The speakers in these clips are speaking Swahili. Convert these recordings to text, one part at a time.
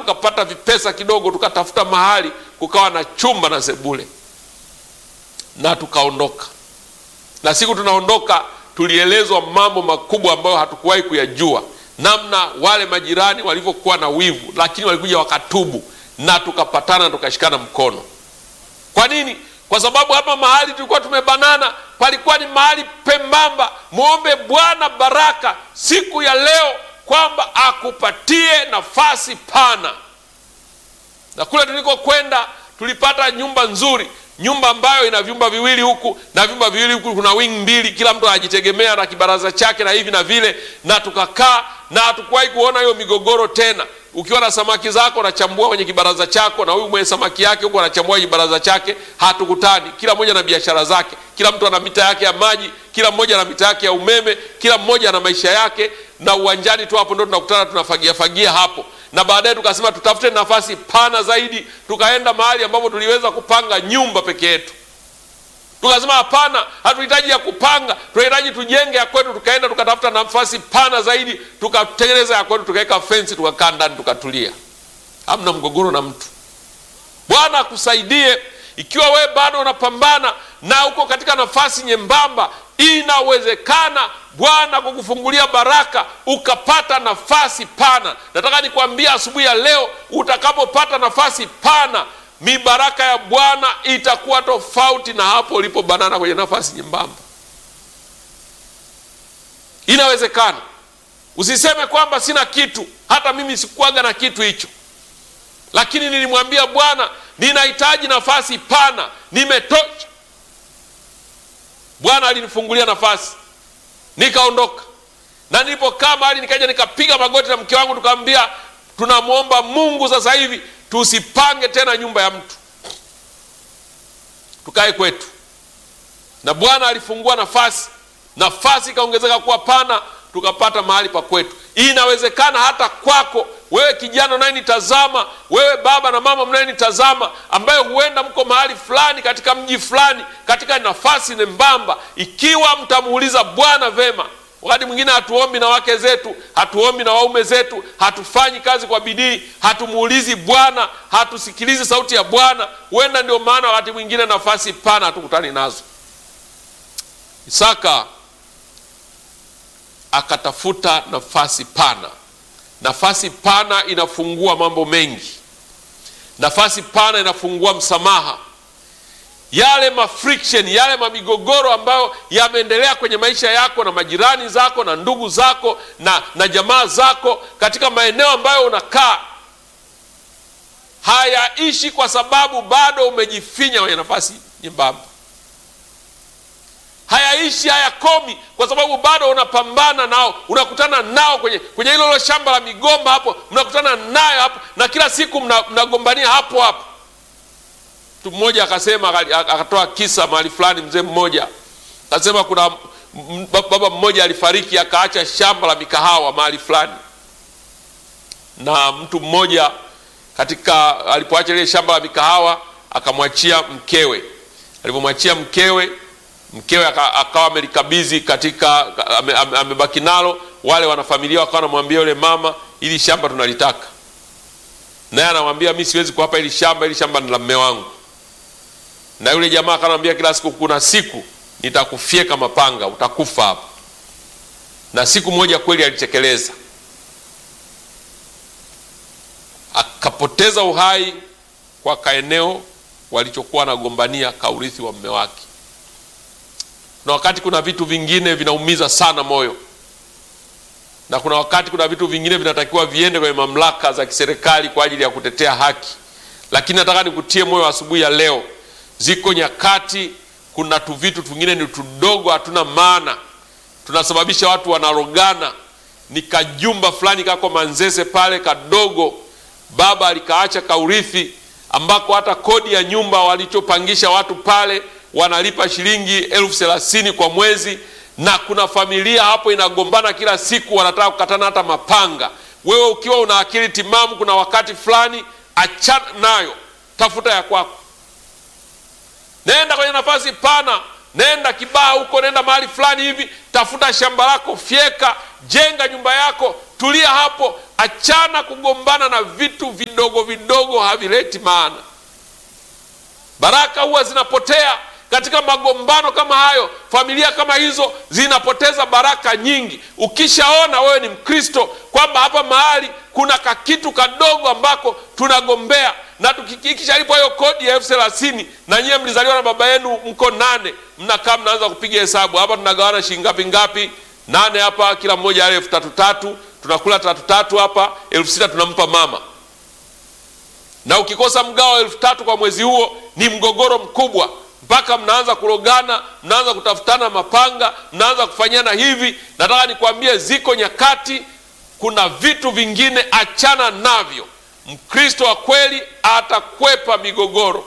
tukapata vipesa kidogo, tukatafuta mahali kukawa na chumba na sebule, na tukaondoka. Na siku tunaondoka, tulielezwa mambo makubwa ambayo hatukuwahi kuyajua, namna wale majirani walivyokuwa na wivu, lakini walikuja wakatubu, na tukapatana, tukashikana mkono. Kwa nini? Kwa sababu hapa mahali tulikuwa tumebanana palikuwa ni mahali pembamba. Mwombe Bwana baraka siku ya leo kwamba akupatie nafasi pana. Na kule tulikokwenda tulipata nyumba nzuri, nyumba ambayo ina vyumba viwili huku na vyumba viwili huku, kuna wing mbili, kila mtu anajitegemea na kibaraza chake na hivi na vile, na tukakaa na hatukuwahi kuona hiyo migogoro tena. Ukiwa na samaki zako unachambua kwenye kibaraza chako, na huyu mwenye samaki yake huko anachambua kibaraza chake. Hatukutani, kila mmoja na biashara zake, kila mtu ana mita yake ya maji, kila mmoja ana mita yake ya umeme, kila mmoja ana maisha yake, na uwanjani tu hapo ndo tunakutana, tunafagia fagia hapo. Na baadaye tukasema tutafute nafasi pana zaidi, tukaenda mahali ambapo tuliweza kupanga nyumba peke yetu. Tukasema hapana, hatuhitaji ya kupanga, tunahitaji tujenge ya kwetu. Tukaenda tukatafuta nafasi pana zaidi, tukatengeneza ya kwetu, tukaweka fensi, tukakaa ndani, tukatulia, hamna mgogoro na mtu. Bwana akusaidie. Ikiwa wewe bado unapambana na uko katika nafasi nyembamba, inawezekana Bwana kukufungulia baraka ukapata nafasi pana. Nataka nikwambia asubuhi ya leo, utakapopata nafasi pana mibaraka ya Bwana itakuwa tofauti na hapo ulipo banana kwenye nafasi nyembamba. Inawezekana. Usiseme kwamba sina kitu. Hata mimi sikuwaga na kitu hicho, lakini nilimwambia Bwana, ninahitaji nafasi pana, nimetosha. Bwana alinifungulia nafasi, nikaondoka. Na nilipokaa mahali, nikaja nikapiga magoti na mke wangu, tukamwambia tunamwomba Mungu sasa hivi tusipange tena nyumba ya mtu, tukae kwetu. Na Bwana alifungua nafasi, nafasi ikaongezeka kuwa pana, tukapata mahali pa kwetu. Inawezekana hata kwako wewe kijana unayenitazama, wewe baba na mama mnayenitazama, ambaye huenda mko mahali fulani katika mji fulani, katika nafasi nembamba, ikiwa mtamuuliza Bwana vema Wakati mwingine hatuombi na wake zetu, hatuombi na waume zetu, hatufanyi kazi kwa bidii, hatumuulizi Bwana, hatusikilizi sauti ya Bwana. Huenda ndio maana wakati mwingine nafasi pana hatukutani nazo. Isaka akatafuta nafasi pana. Nafasi pana inafungua mambo mengi. Nafasi pana inafungua msamaha yale mafriction yale mamigogoro ambayo yameendelea kwenye maisha yako na majirani zako na ndugu zako na, na jamaa zako katika maeneo ambayo unakaa, hayaishi kwa sababu bado umejifinya kwenye nafasi nyembamba. Hayaishi, hayakomi kwa sababu bado unapambana nao, unakutana nao kwenye kwenye hilo hilo shamba la migomba hapo, mnakutana nayo hapo na kila siku mnagombania mna hapo hapo Mtu mmoja akasema, akatoa kisa mahali fulani. Mzee mmoja akasema kuna baba mmoja alifariki, akaacha shamba la mikahawa mahali fulani, na mtu mmoja katika alipoacha ile shamba la mikahawa akamwachia mkewe. Alipomwachia mkewe, mkewe akawa amelikabidhi katika, amebaki nalo. Wale wanafamilia wakawa wanamwambia yule mama, ili shamba tunalitaka, naye anamwambia mi siwezi kuwapa hili shamba, hili shamba ni la mme wangu na yule jamaa akanambia kila siku, kuna siku nitakufyeka mapanga, utakufa hapa. Na siku moja kweli alitekeleza, akapoteza uhai kwa kaeneo walichokuwa wanagombania kaurithi wa mme wake. Kuna wakati kuna vitu vingine vinaumiza sana moyo, na kuna wakati kuna vitu vingine vinatakiwa viende kwenye mamlaka za kiserikali kwa ajili ya kutetea haki, lakini nataka nikutie moyo asubuhi ya leo Ziko nyakati kuna tu vitu vingine ni tudogo, hatuna maana, tunasababisha watu wanarogana. Ni kajumba fulani kako Manzese pale kadogo, baba alikaacha kaurithi, ambako hata kodi ya nyumba walichopangisha watu pale wanalipa shilingi elfu thelathini kwa mwezi, na kuna familia hapo inagombana kila siku, wanataka kukatana hata mapanga. Wewe ukiwa una akili timamu, kuna wakati fulani achana nayo, tafuta ya kwako. Nenda kwenye nafasi pana, nenda Kibaha huko, nenda mahali fulani hivi, tafuta shamba lako, fyeka, jenga nyumba yako, tulia hapo. achana kugombana na vitu vidogo vidogo, havileti maana. Baraka huwa zinapotea katika magombano kama hayo. Familia kama hizo zinapoteza baraka nyingi. Ukishaona wewe ni Mkristo kwamba hapa mahali kuna kakitu kadogo ambako tunagombea na tukikishalipo hiyo kodi ya elfu thelathini na nyiwe mlizaliwa na baba yenu mko nane, mnakaa mnaanza kupiga hesabu, hapa tunagawana shilingi ngapi ngapi? Nane hapa, kila mmoja ale elfu tatu tatu, tunakula tatu tatu hapa, elfu sita tunampa mama. Na ukikosa mgao wa elfu tatu kwa mwezi huo ni mgogoro mkubwa mpaka mnaanza kurogana, mnaanza kutafutana mapanga, mnaanza kufanyana hivi. Nataka nikwambie, ziko nyakati, kuna vitu vingine achana navyo. Mkristo wa kweli atakwepa migogoro.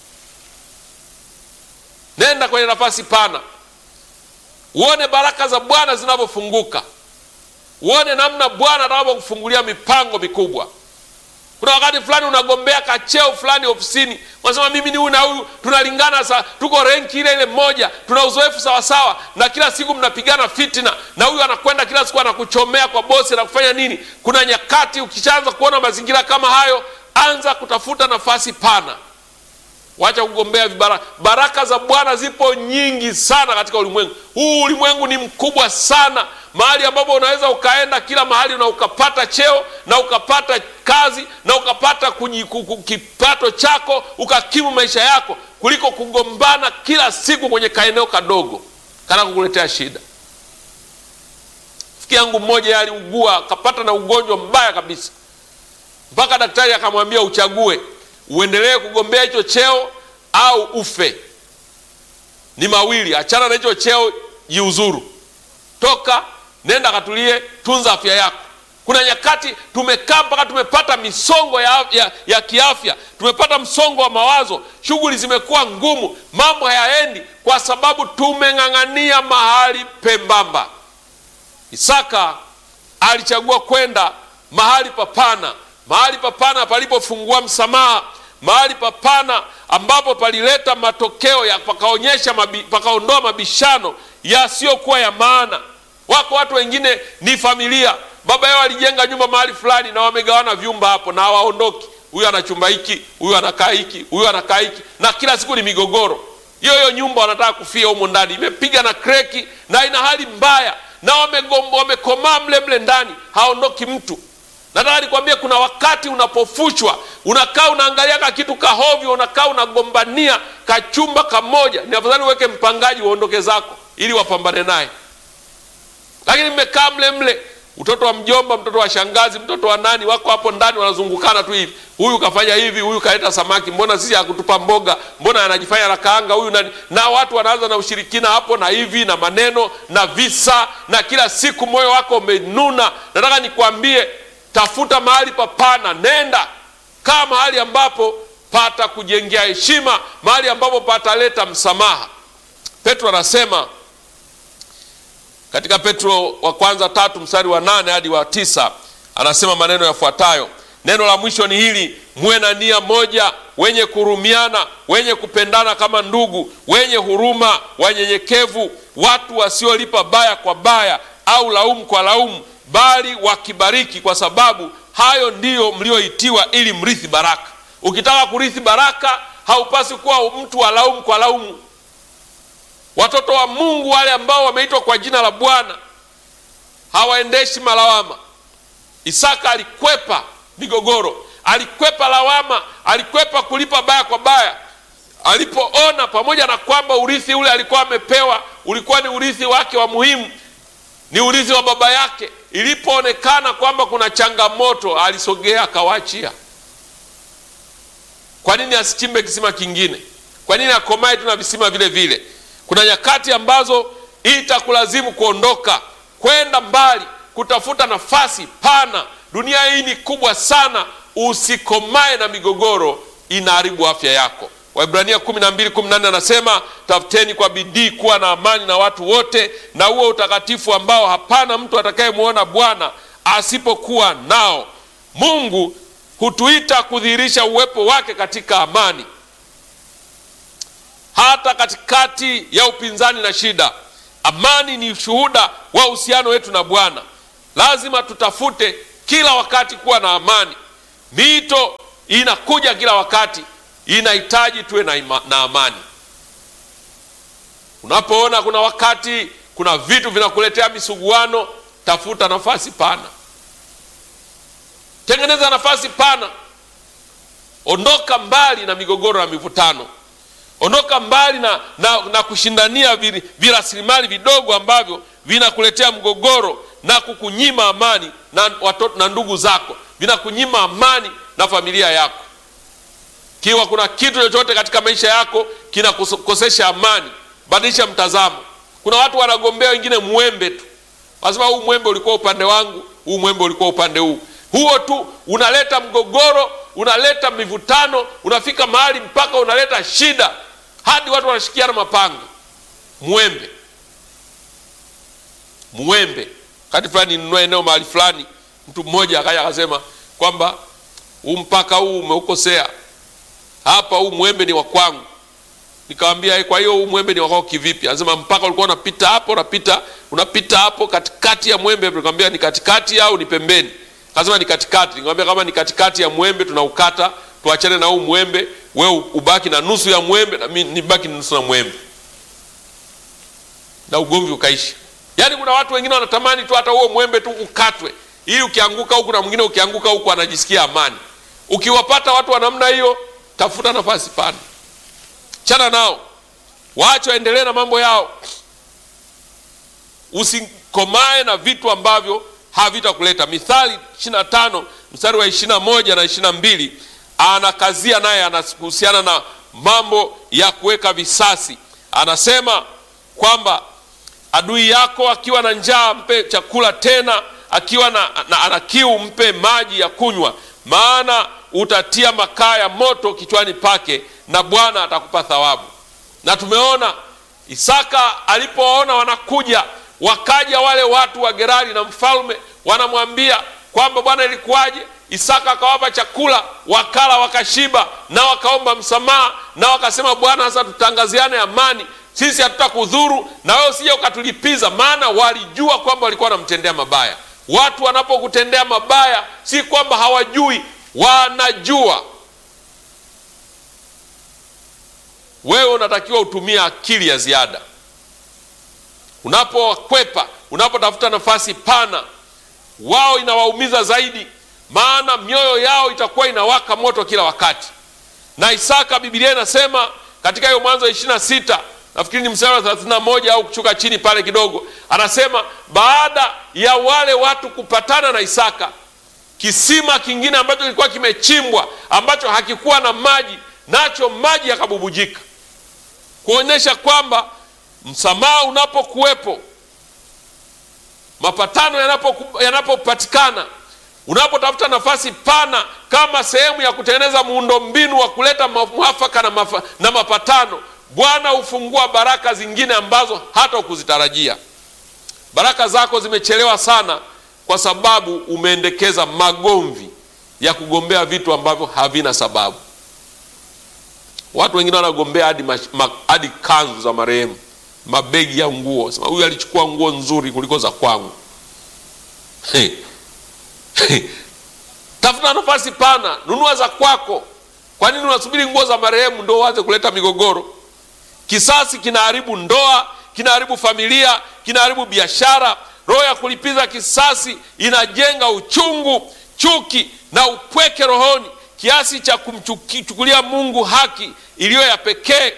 Nenda kwenye nafasi pana, uone baraka za Bwana zinavyofunguka, uone namna Bwana atakavyokufungulia mipango mikubwa. Kuna wakati fulani unagombea kacheo fulani ofisini, unasema mimi ni huyu na huyu tunalingana, sa tuko renki ile ile moja, tuna uzoefu sawasawa, na kila siku mnapigana fitina, na huyu anakwenda kila siku anakuchomea kwa bosi na kufanya nini. Kuna nyakati ukishaanza kuona mazingira kama hayo, anza kutafuta nafasi pana, wacha kugombea vibara. Baraka za Bwana zipo nyingi sana katika ulimwengu huu. Ulimwengu ni mkubwa sana mahali ambapo unaweza ukaenda kila mahali na ukapata cheo na ukapata kazi na ukapata kipato chako ukakimu maisha yako, kuliko kugombana kila siku kwenye kaeneo kadogo kana kukuletea shida. Rafiki yangu mmoja aliugua akapata na ugonjwa mbaya kabisa, mpaka daktari akamwambia uchague, uendelee kugombea hicho cheo au ufe. Ni mawili, achana na hicho cheo, jiuzuru, toka nenda katulie, tunza afya yako. Kuna nyakati tumekaa mpaka tumepata misongo ya, ya, ya kiafya, tumepata msongo wa mawazo, shughuli zimekuwa ngumu, mambo hayaendi kwa sababu tumeng'ang'ania mahali pembamba. Isaka alichagua kwenda mahali papana, mahali papana palipofungua msamaha, mahali papana ambapo palileta matokeo ya pakaonyesha mabi, pakaondoa mabishano yasiyokuwa ya maana. Wako watu wengine ni familia, baba yao alijenga nyumba mahali fulani na wamegawana vyumba hapo na hawaondoki. Huyu ana chumba hiki, huyu anakaa hiki, huyu anakaa hiki, na kila siku ni migogoro. Hiyo hiyo nyumba wanataka kufia humo ndani, imepiga na kreki na ina hali mbaya, na wamekomaa mle mle ndani, haondoki mtu. Nataka nikwambie, kuna wakati unapofuchwa, unakaa unaangalia ka kitu kahovyo, unakaa unagombania kachumba kamoja, ni afadhali uweke mpangaji waondoke zako ili wapambane naye lakini mmekaa mle mle, mtoto wa mjomba, mtoto wa shangazi, mtoto wa nani, wako hapo ndani wanazungukana tu hivi, huyu kafanya hivi, huyu kaleta samaki, mbona sisi hakutupa mboga, mbona anajifanya na kaanga huyu nani, na watu wanaanza na ushirikina hapo na hivi na maneno na visa, na kila siku moyo wako umenuna. Nataka nikwambie, tafuta mahali papana, nenda kaa mahali ambapo pata kujengea heshima, mahali ambapo pataleta msamaha. Petro anasema katika Petro wa kwanza tatu mstari wa nane hadi wa tisa anasema maneno yafuatayo. Neno la mwisho ni hili, muwe na nia moja, wenye kuhurumiana, wenye kupendana kama ndugu, wenye huruma, wanyenyekevu, watu wasiolipa baya kwa baya au laumu kwa laumu, bali wakibariki, kwa sababu hayo ndiyo mlioitiwa, ili mrithi baraka. Ukitaka kurithi baraka, haupasi kuwa mtu wa laumu kwa laumu. Watoto wa Mungu wale ambao wameitwa kwa jina la Bwana hawaendeshi malawama. Isaka alikwepa migogoro, alikwepa lawama, alikwepa kulipa baya kwa baya. Alipoona pamoja na kwamba urithi ule alikuwa amepewa ulikuwa ni urithi wake wa muhimu, ni urithi wa baba yake, ilipoonekana kwamba kuna changamoto, alisogea akawaachia. Kwa nini asichimbe kisima kingine? Kwa nini akomae tu na visima vile vile? Kuna nyakati ambazo itakulazimu kuondoka kwenda mbali, kutafuta nafasi pana. Dunia hii ni kubwa sana, usikomae na migogoro, inaharibu afya yako. Waibrania 12 18 anasema tafuteni kwa bidii kuwa na amani na watu wote na huo utakatifu ambao hapana mtu atakayemwona Bwana asipokuwa nao. Mungu hutuita kudhihirisha uwepo wake katika amani hata katikati ya upinzani na shida. Amani ni ushuhuda wa uhusiano wetu na Bwana. Lazima tutafute kila wakati kuwa na amani. Mito inakuja kila wakati, inahitaji tuwe na, ima, na amani. Unapoona kuna wakati kuna vitu vinakuletea misuguano, tafuta nafasi pana, tengeneza nafasi pana, ondoka mbali na migogoro na mivutano, ondoka mbali na, na, na kushindania virasilimali vidogo ambavyo vinakuletea mgogoro na kukunyima amani na watoto na ndugu zako, vinakunyima amani na familia yako. Kiwa kuna kitu chochote katika maisha yako kinakukosesha amani, badilisha mtazamo. Kuna watu wanagombea wengine mwembe tu, wanasema huu mwembe ulikuwa upande wangu, huu mwembe ulikuwa upande huu. Huo tu unaleta mgogoro, unaleta mivutano, unafika mahali mpaka unaleta shida, hadi watu wanashikiana mapanga. Mwembe, mwembe. Wakati fulani ninunua eneo mahali fulani, mtu mmoja akaja akasema kwamba huu mpaka huu umeukosea hapa, huu mwembe ni wa kwangu. Nikamwambia, kwa hiyo huu mwembe ni wako kivipi? Anasema mpaka ulikuwa unapita hapo, unapita unapita hapo katikati ya mwembe. Nikamwambia ni katikati au ni pembeni? Akasema ni katikati. Nikamwambia kama ni katikati ya mwembe tunaukata, tuachane na huu mwembe, wewe ubaki na nusu ya mwembe na mimi nibaki na nusu ya mwembe, na ugomvi ukaisha. Yaani kuna watu wengine wanatamani tu hata huo mwembe tu ukatwe, ili ukianguka huku na mwingine ukianguka huku anajisikia amani. Ukiwapata watu wa namna hiyo, tafuta nafasi pana, chana nao, waache waendelee na mambo yao. Usikomae na vitu ambavyo havitakuleta. Mithali 25 mstari wa 21 na 22, anakazia naye, anahusiana na mambo ya kuweka visasi. Anasema kwamba adui yako akiwa na njaa mpe chakula, tena akiwa na, na ana kiu mpe maji ya kunywa, maana utatia makaa ya moto kichwani pake, na Bwana atakupa thawabu. Na tumeona Isaka alipoona wanakuja, wakaja wale watu wa Gerari na mfalme wanamwambia kwamba bwana, ilikuwaje? Isaka akawapa chakula, wakala wakashiba, na wakaomba msamaha, na wakasema, Bwana, sasa tutangaziane amani sisi hatutakudhuru na wewe usije ukatulipiza. Maana walijua kwamba walikuwa wanamtendea mabaya. Watu wanapokutendea mabaya, si kwamba hawajui, wanajua. Wewe unatakiwa utumie akili ya ziada unapokwepa, unapotafuta nafasi pana. Wao inawaumiza zaidi, maana mioyo yao itakuwa inawaka moto kila wakati. Na Isaka, Biblia inasema katika hiyo Mwanzo ishirini na sita nafikiri ni mstari wa thelathini na moja au kushuka chini pale kidogo, anasema baada ya wale watu kupatana na Isaka, kisima kingine ambacho kilikuwa kimechimbwa ambacho hakikuwa na maji, nacho maji yakabubujika, kuonyesha kwamba msamaha unapokuwepo, mapatano yanapopatikana, unapotafuta nafasi pana kama sehemu ya kutengeneza muundombinu wa kuleta mwafaka na, mafa, na mapatano Bwana hufungua baraka zingine ambazo hata ukuzitarajia. Baraka zako zimechelewa sana kwa sababu umeendekeza magomvi ya kugombea vitu ambavyo havina sababu. Watu wengine wanagombea hadi hadi kanzu za marehemu, mabegi ya nguo, sema huyu alichukua nguo nzuri kuliko za kwangu. Hey. Hey. Tafuta nafasi pana, nunua za kwako. Kwa nini unasubiri nguo za marehemu ndio uanze kuleta migogoro? Kisasi kinaharibu ndoa, kinaharibu familia, kinaharibu biashara. Roho ya kulipiza kisasi inajenga uchungu, chuki na upweke rohoni, kiasi cha kumchukulia Mungu haki iliyo ya pekee.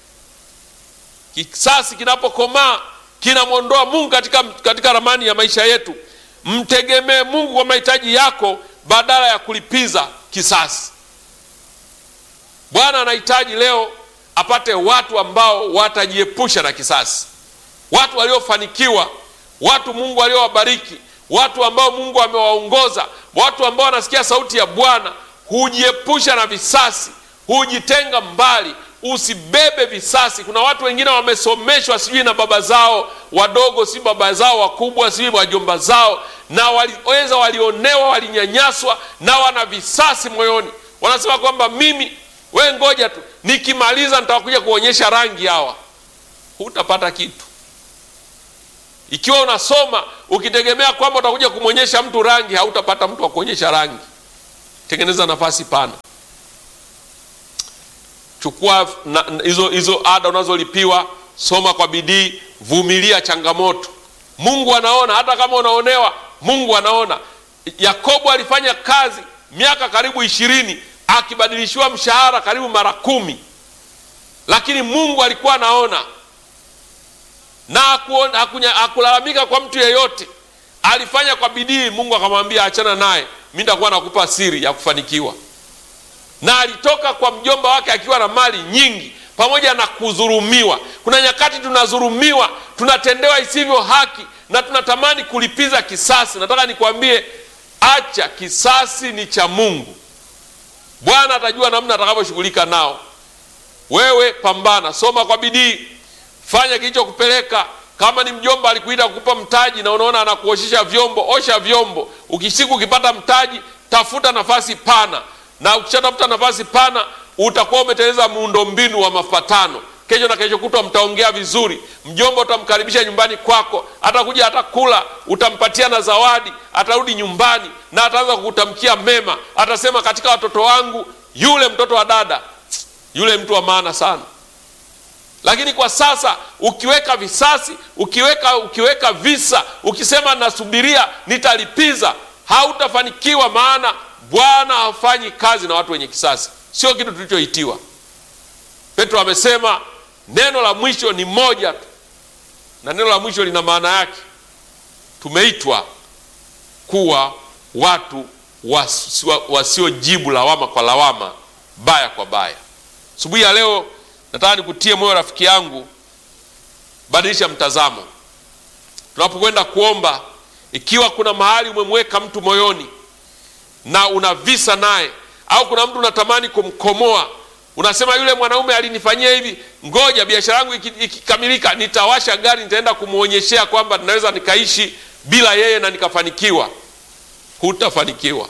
Kisasi kinapokomaa kinamwondoa Mungu katika, katika ramani ya maisha yetu. Mtegemee Mungu kwa mahitaji yako badala ya kulipiza kisasi. Bwana anahitaji leo apate watu ambao watajiepusha na kisasi, watu waliofanikiwa, watu Mungu aliowabariki, watu ambao Mungu amewaongoza, watu ambao wanasikia sauti ya Bwana, hujiepusha na visasi, hujitenga mbali, usibebe visasi. Kuna watu wengine wamesomeshwa sijui na baba zao wadogo, si baba zao wakubwa, si wajomba zao, na waliweza, walionewa, walinyanyaswa, na wana visasi moyoni, wanasema kwamba mimi we ngoja tu nikimaliza nitakuja kuonyesha rangi hawa. Hutapata kitu. Ikiwa unasoma ukitegemea kwamba utakuja kumwonyesha mtu rangi, hautapata mtu wa kuonyesha rangi. Tengeneza nafasi pana, chukua hizo hizo ada unazolipiwa, soma kwa bidii, vumilia changamoto. Mungu anaona, hata kama unaonewa, Mungu anaona. Yakobo alifanya kazi miaka karibu ishirini akibadilishiwa mshahara karibu mara kumi, lakini Mungu alikuwa anaona na hakulalamika kwa mtu yeyote. Alifanya kwa bidii. Mungu akamwambia achana naye, mi nitakuwa nakupa siri ya kufanikiwa. Na alitoka kwa mjomba wake akiwa na mali nyingi, pamoja na kudhulumiwa. Kuna nyakati tunadhulumiwa, tunatendewa isivyo haki na tunatamani kulipiza kisasi. Nataka nikwambie, acha kisasi, ni cha Mungu. Bwana atajua namna atakavyoshughulika nao. Wewe pambana, soma kwa bidii, fanya kilichokupeleka. Kama ni mjomba alikuita kukupa mtaji na unaona anakuoshesha vyombo, osha vyombo. Ukisiku ukipata mtaji, tafuta nafasi pana, na ukishatafuta nafasi pana utakuwa umetengeneza muundombinu wa mapatano. Kesho na kesho kutwa mtaongea vizuri. Mjomba utamkaribisha nyumbani kwako, atakuja, atakula, utampatia na zawadi, atarudi nyumbani na ataanza kukutamkia mema. Atasema katika watoto wangu yule mtoto wa dada yule mtu wa maana sana. Lakini kwa sasa ukiweka visasi, ukiweka ukiweka visa, ukisema nasubiria nitalipiza, hautafanikiwa, maana Bwana hafanyi kazi na watu wenye kisasi. Sio kitu tulichoitiwa. Petro amesema neno la mwisho ni moja tu, na neno la mwisho lina maana yake. Tumeitwa kuwa watu wasiojibu lawama kwa lawama, baya kwa baya. Asubuhi ya leo nataka nikutie moyo rafiki yangu, badilisha mtazamo. Tunapokwenda kuomba, ikiwa kuna mahali umemweka mtu moyoni na una visa naye, au kuna mtu unatamani kumkomoa, unasema yule mwanaume alinifanyia hivi, ngoja biashara yangu ikikamilika, nitawasha gari, nitaenda kumwonyeshea kwamba ninaweza nikaishi bila yeye na nikafanikiwa. Hutafanikiwa.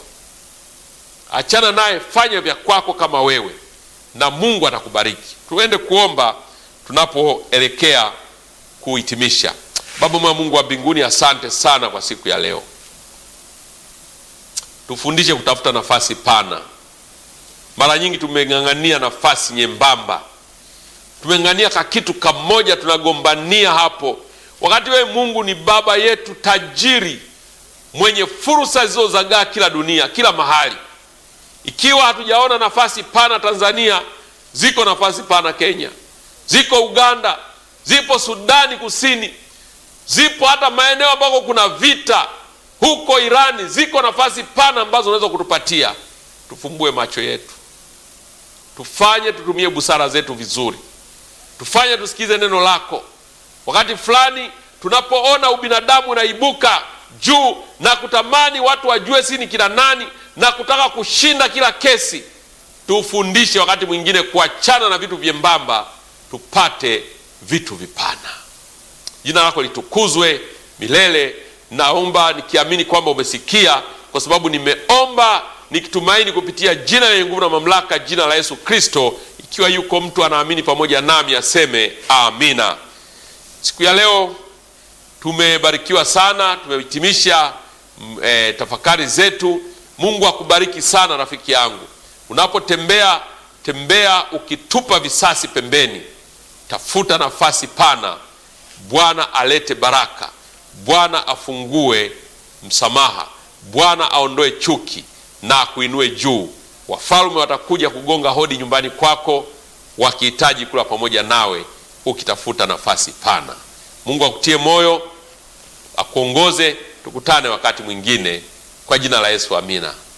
Achana naye, fanya vya kwako kama wewe na Mungu atakubariki. Tuende kuomba tunapoelekea kuhitimisha. Baba mwema, Mungu wa mbinguni, asante sana kwa siku ya leo. Tufundishe kutafuta nafasi pana. Mara nyingi tumeng'ang'ania nafasi nyembamba, tumeng'ang'ania ka kitu kamoja, tunagombania hapo, wakati wewe Mungu ni baba yetu tajiri, mwenye fursa zilizozagaa kila dunia, kila mahali ikiwa hatujaona nafasi pana Tanzania, ziko nafasi pana Kenya, ziko Uganda, zipo Sudani Kusini, zipo hata maeneo ambako kuna vita huko Irani, ziko nafasi pana ambazo unaweza kutupatia. Tufumbue macho yetu, tufanye tutumie busara zetu vizuri, tufanye tusikize neno lako. Wakati fulani tunapoona ubinadamu unaibuka juu na kutamani watu wajue si ni kina nani na kutaka kushinda kila kesi, tufundishe wakati mwingine kuachana na vitu vyembamba, tupate vitu vipana. Jina lako litukuzwe milele. Naomba nikiamini kwamba umesikia, kwa sababu nimeomba nikitumaini kupitia jina lenye nguvu na mamlaka, jina la Yesu Kristo. Ikiwa yuko mtu anaamini pamoja nami aseme amina. Siku ya leo tumebarikiwa sana, tumehitimisha e, tafakari zetu. Mungu akubariki sana rafiki yangu, unapotembea tembea ukitupa visasi pembeni, tafuta nafasi pana. Bwana alete baraka, Bwana afungue msamaha, Bwana aondoe chuki na akuinue juu. Wafalme watakuja kugonga hodi nyumbani kwako wakihitaji kula pamoja nawe, ukitafuta nafasi pana. Mungu akutie moyo, akuongoze. Tukutane wakati mwingine, kwa jina la Yesu, amina.